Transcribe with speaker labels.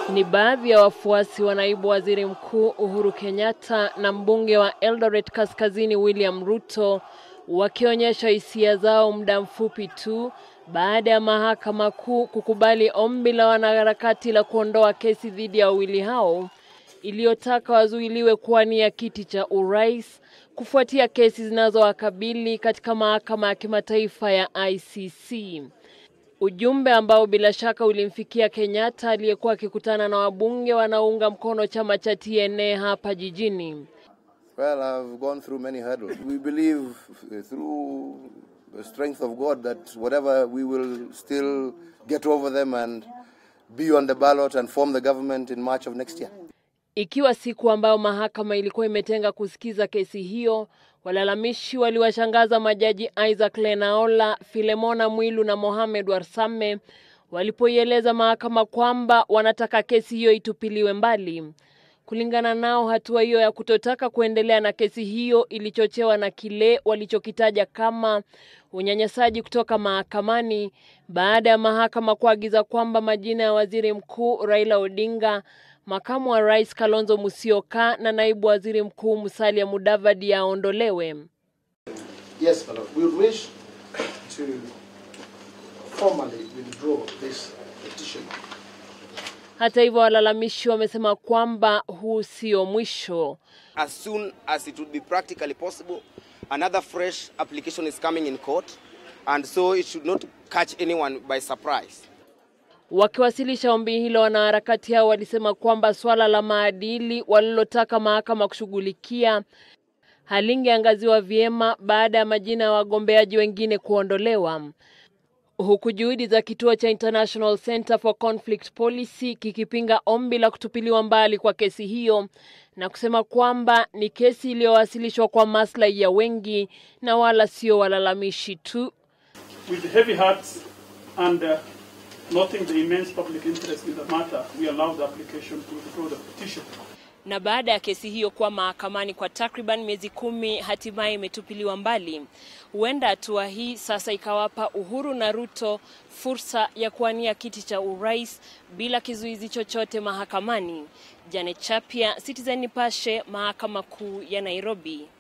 Speaker 1: Ni baadhi ya wafuasi wa naibu waziri mkuu Uhuru Kenyatta na mbunge wa Eldoret Kaskazini William Ruto wakionyesha hisia zao muda mfupi tu baada ya mahakama kuu kukubali ombi la wanaharakati la kuondoa kesi dhidi ya wawili hao iliyotaka wazuiliwe kuwania kiti cha urais kufuatia kesi zinazowakabili katika mahakama ya kimataifa ya ICC. Ujumbe ambao bila shaka ulimfikia Kenyatta aliyekuwa akikutana na wabunge wanaounga mkono chama cha TNA hapa jijini.
Speaker 2: Well, I've gone through many hurdles. We believe uh, through the strength of God that whatever we will still get over them and be on the ballot and form the government in March of next year.
Speaker 1: Ikiwa siku ambayo mahakama ilikuwa imetenga kusikiza kesi hiyo, walalamishi waliwashangaza majaji Isaac Lenaola, Filemona Mwilu na Mohamed Warsame walipoieleza mahakama kwamba wanataka kesi hiyo itupiliwe mbali. Kulingana nao, hatua hiyo ya kutotaka kuendelea na kesi hiyo ilichochewa na kile walichokitaja kama unyanyasaji kutoka mahakamani baada ya mahakama kuagiza kwamba majina ya waziri mkuu Raila Odinga, makamu wa rais Kalonzo Musyoka na naibu waziri mkuu Musalia Mudavadi yaondolewe.
Speaker 3: Yes, my lord. We wish to formally withdraw this petition.
Speaker 1: Hata hivyo, walalamishi wamesema kwamba huu sio mwisho.
Speaker 4: as soon as it would be practically possible. Another fresh application is coming in court, and so it should not catch anyone by surprise.
Speaker 1: Wakiwasilisha ombi hilo, wanaharakati hao walisema kwamba swala la maadili walilotaka mahakama kushughulikia halingeangaziwa vyema baada ya majina ya wagombeaji wengine kuondolewa, huku juhudi za kituo cha International Center for Conflict Policy kikipinga ombi la kutupiliwa mbali kwa kesi hiyo na kusema kwamba ni kesi iliyowasilishwa kwa maslahi ya wengi na wala sio walalamishi tu.
Speaker 5: With heavy hearts and uh, noting the immense public interest in the matter, we allow the application to withdraw the petition.
Speaker 1: na baada ya kesi hiyo kuwa mahakamani kwa takriban miezi kumi hatimaye imetupiliwa mbali. Huenda hatua hii sasa ikawapa Uhuru na Ruto fursa ya kuwania kiti cha urais bila kizuizi chochote mahakamani. Janet Chapia, Citizen Nipashe, Mahakama Kuu ya Nairobi.